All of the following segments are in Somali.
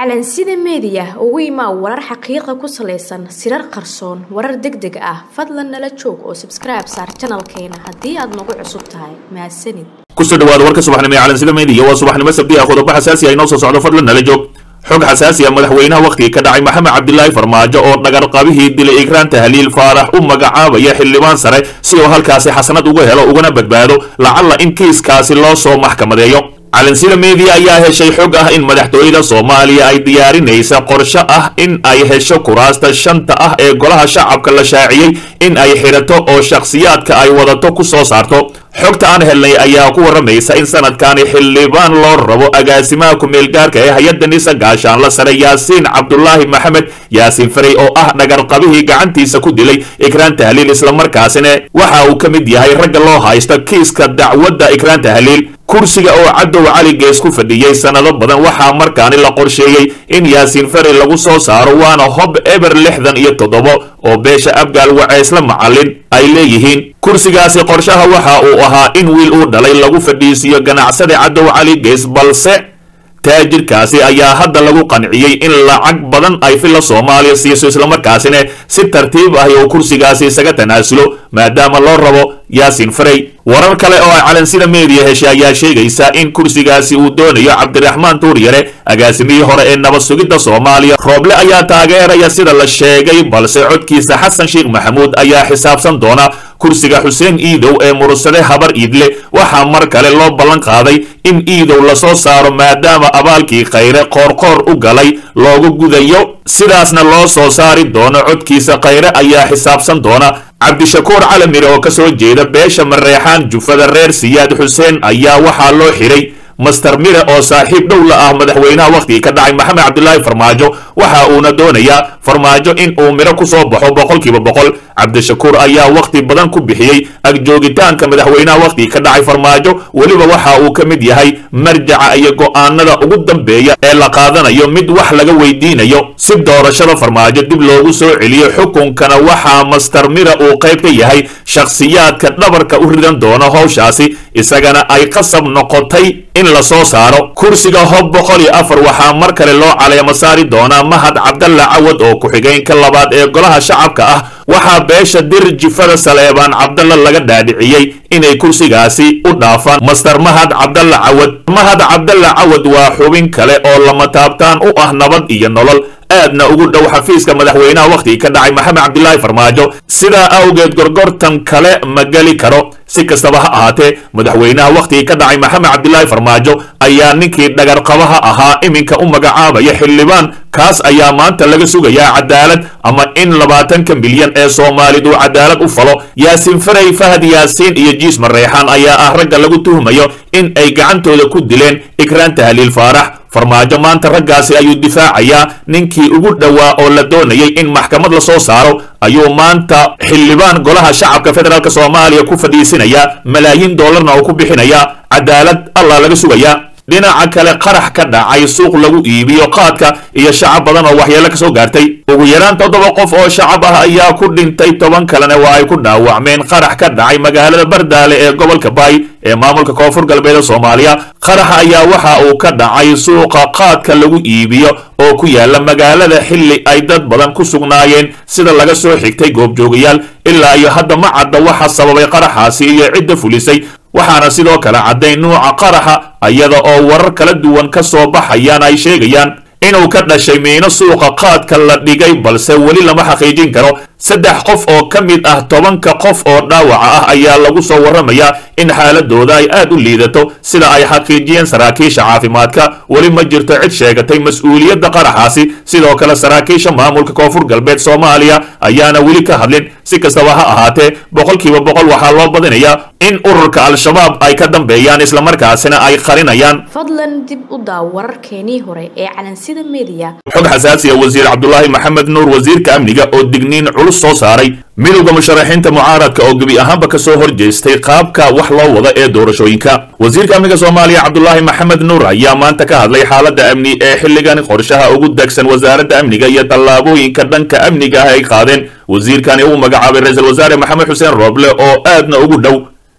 calansida meediya ugu imaa warar xaqiiqa ku salaysan sirar qarsoon warar deg deg ah fadlan nala joog oo sabskribe saar janalkeena haddii aad nagu cusub tahay mahadsanid kusoo dhawaada warka subaxnimo ee calansida meediya waa subaxnimo sabti ah qodobo xasaasi ah inoo soo socdo fadlan nala joog xog xasaasi ah madaxweynaha wakhtigii ka dhacay maxamed cabdilaahi farmaajo oo dhagarqabihii dilay ikraanta haliil faarax u magacaabaya xildhibaan sare si uu halkaasi xasanad uga helo ugana badbaado lacalla in kiiskaasi loo soo maxkamadeeyo calansida meediya ayaa heshay xog ah in madaxtooyada soomaaliya ay diyaarinaysa qorshe ah in ay hesho kuraasta shanta ah ee golaha shacabka la shaaciyey in ay xidhato oo shakhsiyaadka ay wadato ku soo saarto xogta aan helnay ayaa ku warramaysa in sanadkani xildhibaan loo rabo agaasimaha ku-meelgaarka ee hay-adda nisa gaashaanla sare yaasiin cabdulaahi maxamed yaasiin farey oo ah dhagarqabihii gacantiisa ku dilay ikraan tahliil islamarkaasina waxa uu ka mid yahay ragga loo haysta kiiska dacwadda ikraan tahliil kursiga oo cadow cali gees ku fadhiyey sannado badan waxaa markaani la qorsheeyey in yaasiin farey lagu soo saaro waana hob eber lixdan iyo toddobo oo beesha abgaal waceysla macallin ay leeyihiin kursigaasi qorshaha waxa uu ahaa in wiil uu dhalay lagu fadhiisiiyo ganacsada cadow cali gees balse taajirkaasi ayaa hadda lagu qanciyey in lacag badan ay filla soomaaliya siiso islamarkaasina si tartiib ah uu kursigaasi isaga tanaasulo maadaama loo rabo yaasiin farey warar kale oo ay calansida meediya heshay ayaa sheegaysa in kursigaasi uu doonayo cabdiraxmaan tuuryare agaasimihii hore ee nabad sugidda soomaaliya rooble ayaa taageeraya sida la sheegay balse codkiisa xasan sheekh maxamuud ayaa xisaabsan doona kursiga xuseen iidow ee murursade habar iidle waxaa mar kale loo ballan qaaday in iidow lasoo saaro maadaama abaalkii khayre qoorqoor u galay loogu gudayo sidaasna loo soo saari doono codkiisa khayre ayaa xisaabsan doona cabdishakuur calamire oo ka soo jeeda beesha mareexaan jufada reer siyaad xuseen ayaa waxaa loo xiray master mire oo saaxiib dhow la ah madaxweynaha wakhtigii ka dhacay maxamed cabdilaahi farmaajo waxa uuna doonayaa farmaajo in uu midho ku soo baxo boqolkiiba boqol cabdishakuur ayaa wakhti badan ku bixiyey agjoogitaanka madaxweynaha wakhtigii ka dhacay farmaajo weliba waxa uu ka mid yahay marjaca iyo go'aanada ugu dambeeya ee la qaadanayo mid wax laga weydiinayo si doorashada farmaajo dib loogu soo celiyo xukunkana waxaa master mire uu qayb ka yahay shakhsiyaadka dhabarka u ridan doono howshaasi isagana ay qasab noqotay in la soo saaro kursiga hob boqol iyo afar waxaa mar kale loo caleemo saari doonaa mahad cabdalla cawad oo ku-xigeenka labaad ee golaha shacabka ah waxaa beesha dir jifada saleebaan cabdalla laga dhaadhiciyey inay kursigaasi u dhaafaan master mahad cabdalla cawad mahad cabdalla cawad waa xubin kale oo lama taabtaan u ah nabad iyo nolol aadna ugu dhow xafiiska madaxweynaha wakhtigii ka dhacay maxamed cabdilaahi farmaajo sidaa awgeed gorgortan kale ma geli karo si kastaba ha ahaatee madaxweynaha wakhtigii ka dhacay maxamed cabdilaahi farmaajo ayaa ninkii dhagarqabaha ahaa iminka u magacaabaya xildhibaan kaas ayaa maanta laga sugayaa cadaalad ama in labaatanka milyan ee soomaaliduu cadaalad u falo yaasiin farey fahad yaasiin iyo jiis mareexaan ayaa ah ragga lagu tuhmayo in ay gacantooda ku dileen ikraan tahliil faarax farmaajo maanta raggaasi ayuu difaacayaa ninkii ugu dhowaa oo la doonayay in maxkamad la soo saaro ayuu maanta xildhibaan golaha shacabka federaalk soomaaliya ku fadhiisinayaa malaayiin doolarna oo ku bixinayaa cadaalad allah laga sugayaa dhinaca kale qarax ka dhacay suuq lagu iibiyo qaadka iyo shacab badan oo waxyeelo ka soo gaartay ugu yaraan toddoba qof oo shacab ah ayaa ku dhintay toban kalena waa ay ku dhaawacmeen qarax ka dhacay magaalada bardaale ee gobolka baay ee maamulka koonfur galbeed soomaaliya qaraxa ayaa waxa uu ka dhacay suuqa qaadka lagu iibiyo oo ku yaala magaalada xilli ay dad badan ku sugnaayeen sida laga soo xigtay goobjoogayaal ilaa iyo hadda ma cadda waxa sababay qaraxaasi iyo cidda fulisay waxaana sidoo kale caddayn nuuca qaraxa iyada oo warar kala duwan ka soo baxayaan ay sheegayaan inuu ka dhashay miino suuqa qaadka la dhigay balse weli lama xaqiijin karo saddex qof oo ka mid ah tobanka qof oo dhaawaca ah ayaa lagu soo warramayaa in xaaladooda ay aad u liidato sida ay xaqiijiyeen saraakiisha caafimaadka weli ma jirto cid sheegatay mas-uuliyadda qaraxaasi sidoo kale saraakiisha maamulka koonfur galbeed soomaaliya ayaana weli ka hadlin si kastaba ha ahaatee boqolkiiba boqol waxaa loo badinayaa in ururka al-shabaab ay ka dambeeyaan islamarkaasina ay qarinayaan fadlan dib u daaw wararkeenii hore ee calansida meediya xog xasaasiya wasiir cabdulaahi maxamed nuur wasiirka amniga oo digniin culus soo saaray midowda musharaxiinta mucaaradka oo gebi ahaanba ka soo horjeestay qaabka wax loo wada ee doorashooyinka wasiirka amniga soomaaliya cabdulaahi maxamed nuur ayaa maanta ka hadlay xaaladda amni ee xilligan qorshaha ugu degsan wasaaradda amniga iyo tallaabooyinka dhanka amniga ah ay qaadeen wasiirkani uu magacaabay ra-iisul wasaare maxamed xuseen rooble oo aadna ugu dhow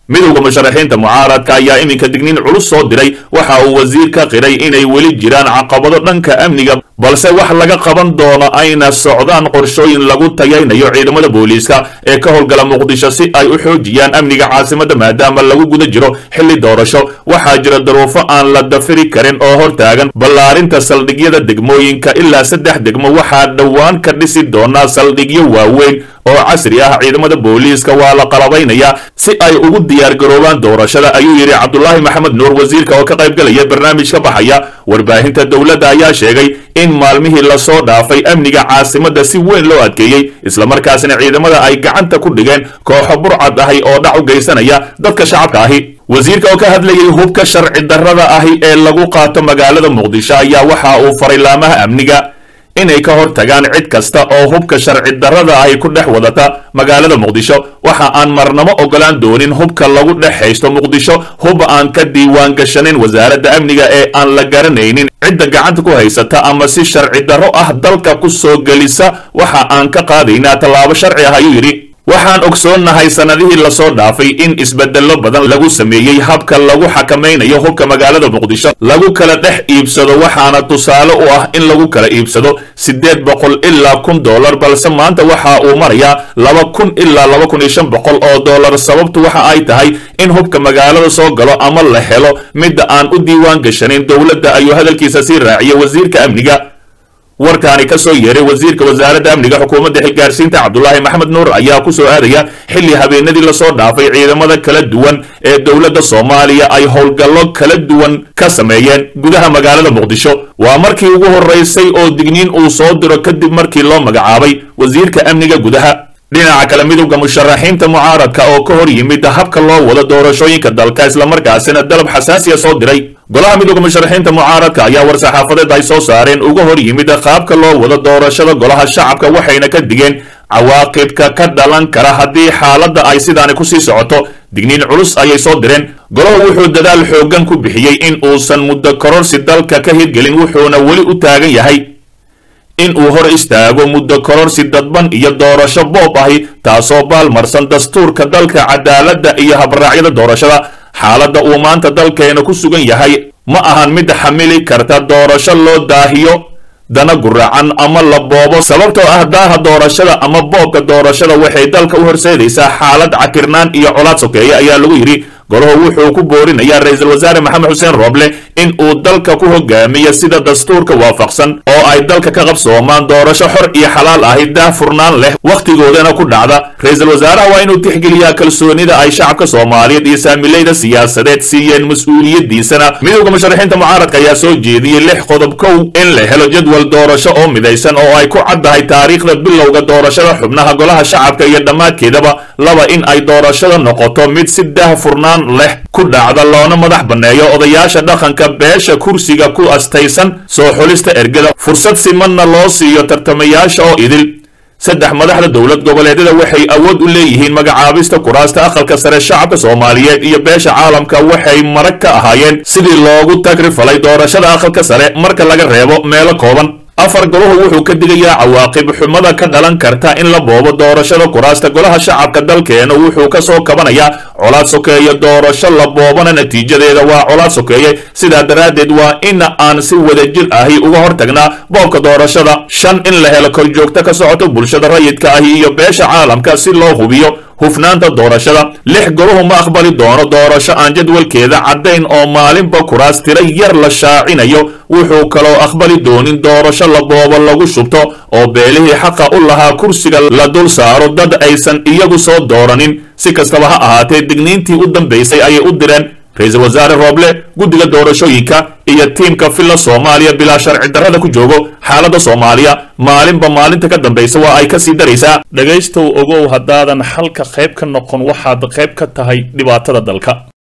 midowda musharaxiinta mucaaradka ayaa iminka digniin culus soo diray waxa uu wasiir ka qiray inay weli jiraan caqabado dhanka amniga balse wax laga qaban doono ayna socdaan qorshooyin lagu tayaynayo ciidamada booliiska ee ka howlgala muqdisho si ay u xoojiyaan amniga caasimadda maadaama lagu guda jiro xilli doorasho waxaa jira daruufo aan la dafiri karin oo hortaagan ballaarinta saldhigyada degmooyinka ilaa saddex degmo waxaa dhowaan ka dhisi doonaa saldhigyo waaweyn oo casri ah ciidamada booliiska waa la qalabaynayaa si ay ugu diyaargaroobaan doorashada ayuu yidhi cabdulaahi maxamed nuur wasiirka oo ka qaybgalaya barnaamij ka baxaya warbaahinta dowladda ayaa sheegay in maalmihii lasoo dhaafay amniga caasimadda si weyn loo adkeeyey islamarkaasina ciidamada ay gacanta ku dhigeen kooxo burcad ahi oo dhac u geysanaya dadka shacabka ahi wasiirka oo ka hadlayay hubka sharci darrada ahi ee lagu qaato magaalada muqdisho ayaa waxa uu faray laamaha amniga inay ka hor tagaan cid kasta oo hubka sharci darrada ahi ku dhex wadata magaalada muqdisho waxa aan marnamo ogolaan doonin hubka lagu dhex haysto muqdisho hub aan ka diiwaan gashanayn wasaaradda amniga ee aan la garanaynin cidda gacanta ku haysata ama si sharci darro ah dalka ku soo gelisa waxa aan ka qaadaynaa tallaabo sharci ah ayuu yidhi waxaan ogsoonnahay sannadihii lasoo dhaafay in isbeddello badan lagu sameeyey habka lagu xakamaynayo hubka magaalada muqdisho lagu kala dhex iibsado waxaana tusaale u ah in lagu kala iibsado siddeed boqol ilaa kun dollar balse maanta waxa uu marayaa laba kun ilaa laba kun iyo shan boqol oo dollar sababtu waxa ay tahay in hubka magaalada soo galo ama la helo midda aan u diiwaan gashanayn dowladda ayuu hadalkiisa sii raaciyay wasiirka amniga warkaani ka soo yeeray wasiirka wasaaradda amniga xukuumadda xilgaarsiinta cabdulaahi maxamed nuur ayaa ku soo aadaya xilli habeenadii lasoo dhaafay ciidamada kala duwan ee dowladda soomaaliya ay howlgallo kala duwan ka sameeyeen gudaha magaalada muqdisho waa markii ugu horraysay oo digniin uu soo diro kadib markii loo magacaabay wasiirka amniga gudaha dhinaca kale midowda musharaxiinta mucaaradka oo ka hor yimid habka loo wado doorashooyinka dalka islamarkaasina dalab xasaasiya soo diray golaha midowda musharaxiinta mucaaradka ayaa war-saxaafadeed ay soo saareen uga hor yimid qaabka loo wado doorashada golaha shacabka waxayna ka digeen cawaaqibka ka dhalan kara haddii xaaladda ay sidaani kusii socoto digniin culus ayay soo direen golahu wuxuu dadaal xooggan ku bixiyey in uusan muddo kororsi dalka ka hirgelin wuxuuna weli u taagan yahay in uu hor istaago muddo kororsi dadban iyo doorasho boob ahi taasoo baalmarsan dastuurka dalka cadaaladda iyo habraacyada doorashada xaaladda uu maanta dalkeena ku sugan yahay ma ahan mid xamili karta doorasho loo daahiyo dana guracan ama la boobo sababtoo ah daaha doorashada ama boobka doorashada waxay dalka u horseedaysaa xaalad cakirnaan iyo colaad sokeeya ayaa lagu yidhi golahu wuxuu ku boorinayaa ra-iisul wasaare maxamed xuseen rooble in uu dalka ku hogaamiyo sida dastuurka waafaqsan oo ay dalka ka qabsoomaan doorasho xor iyo xalaal ahi daah furnaan leh wakhtigoodana ku dhacda ra-iisul wasaaraha waa inuu tixgeliyaa kalsoonida ay shacabka soomaaliyeed iyo saamilayda siyaasadeed siiyeen mas-uuliyaddiisana midowda musharaxiinta mucaaradka ayaa soo jeediyey lix qodob kow in la helo jadwal doorasho oo midaysan oo ay ku caddahay taariikhda bilowga doorashada xubnaha golaha shacabka iyo dhammaadkeedaba laba in ay doorashada noqoto mid si daah furnaan leh ku dhacda loona madax banneeyo odayaasha dhaqanka beesha kursiga ku astaysan soo xulista ergada fursad simanna loo siiyo tartamayaasha oo idil saddex madaxda dowlad goboleedyada waxay awood u leeyihiin magacaabista kuraasta aqalka sare shacabka soomaaliyeed iyo beesha caalamka waxay marag ka ahaayeen sidii loogu tagrifalay doorashada aqalka sare marka laga reebo meelo kooban afar goluhu wuxuu ka digayaa cawaaqib xumada ka dhalan karta in la boobo doorashada kuraasta golaha shacabka dalkeena wuxuu ka soo kabanayaa colaad sokeeye doorasho la boobana natiijadeeda waa colaad sokeeye sidaa daraaddeed waa in aan si wadajir ahi uga hortagnaa boobka doorashada shan in la helo korjoogto ka socoto bulshada rayidka ahi iyo beesha caalamka si loo hubiyo hufnaanta doorashada lix goluhu ma aqbali doono doorasho aan jadwalkeeda caddayn oo maalinba kuraas tiro yar la shaacinayo wuxuu kaloo aqbali doonin doorasho la boobo lagu shubto oo beelihii xaqa u lahaa kursiga la dul saaro dad aysan iyagu soo dooranin si kastaba ha ahaatee digniintii u dambaysay ayay u direen ra-iisul wasaare rooble guddiga doorashooyinka iyo tiimka filla soomaaliya bilaa sharci darrada ku joogo xaaladda soomaaliya maalinba maalinta ka dambaysa waa ay ka sii daraysaa dhegaystow ogow haddaadan xalka qayb ka noqon waxaad qayb ka tahay dhibaatada dalka